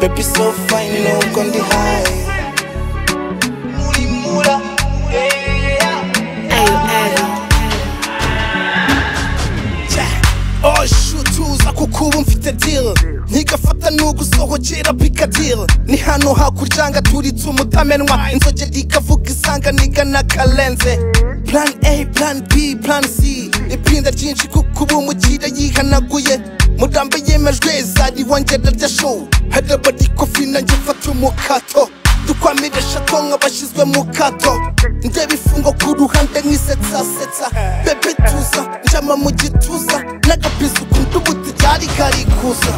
Baby so fine, no on the high. Osh utuza kuko ubu mfite deal ntigafata n'ugusohokera pikadil ni hano hakurya ngo aturitse umutamenwa inzogera ikavuga isanga nigana karenze plan a plan b plan c ipinda ryinshi kuko ubu umukire yihanaguye murambe yemejwe zari wongera rya show hari abari kofi nanjye mfata umukato dukwamirisha ko nk'abashyizwe mu kato ndeba ifungo ku ruhande nk'isetsasetsa bebe tuza njama mu gituza n'agapisa ukuntu ubuti ryari karikuza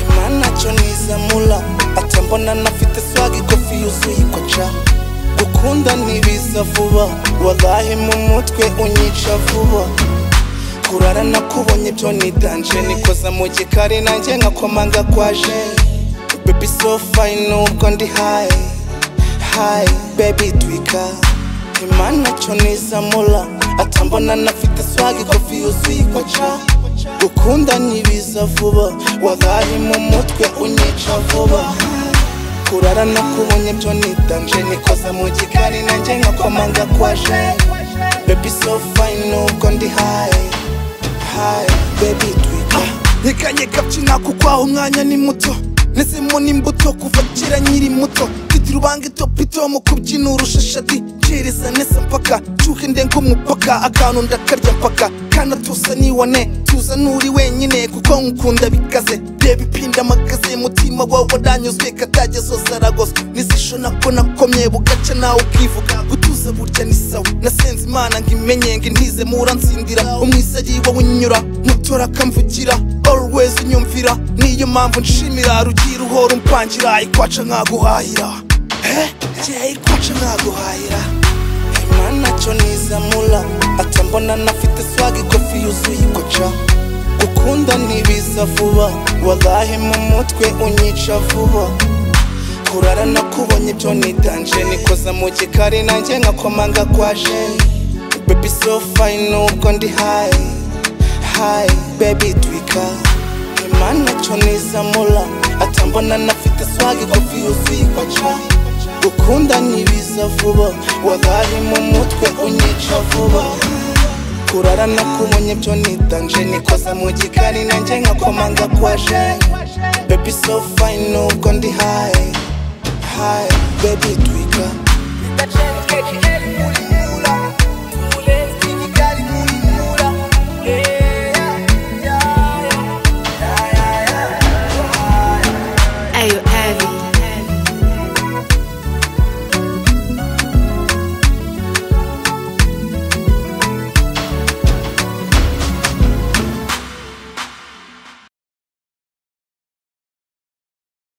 imana cyo nizamura ate mbona nafite swagi kofi yuzuye ikoca gukunda ntibiza vuba walahi mu mutwe unyica vuba kurara nakubonye byo nidanje nikoza mu gikari nanjye nkakomanga kwaje Baby so fine nubwo ndi high high baby twika imana cyo nizamura atambona nafite swag kofi yuzuye ikoca gukunda ntibiza vuba wagaye mu mutwe unyica vuba kurara nakubonye byo nidanje nikoza mu gikari nanjye nkakomanga kwaje baby so fine nubwo ndi high high baby twika nkikanyika byina kuko aho umwanya ni muto nezemo n'imbuto kuva kera nkiri muto mfite urubange topito mu kubyina urushashadi ncereza neza mpaka nshuke ndenga umupaka akantu ndakarya mpaka kana tusa niwane tuza n'uri wenyine kuko nkukunda bikaze reba ipinda amakaze mutima wawe waranyuzwe katagezwa zaragos n'izisho nako nakomye bugaca nawe ukivuga gutuza burya ni sawa nasenze imana ngo imenye ngo intize murantsindira umwisari wowe unyura mutora akamvugira always unyumvira niyo mpamvu nshimira rugira uhora umpangira ikwaca nkaguhahira Eh, njye ikwaca nkaguhahira imana cyo nizamura ate mbona nafite swagi kofi yuzuye ikoca gukunda ntibiza vuba walahi mu mutwe unyica vuba kurara nakubonye byo nidanje nikoza mu gikari nanjye nkakomanga kwaje baby so fine nubwo ndi high high baby twika imana cyo nizamura atambona nafite swag kofi yuzuye ikoca gukunda ntibiza vuba wagaye mu mutwe unyica vuba kurara nakubonye byo nidanje nikoza mu gikari nanjye nkakomanga kwaje baby so fine nubwo ndi high high baby twika That chance catch you anywhere.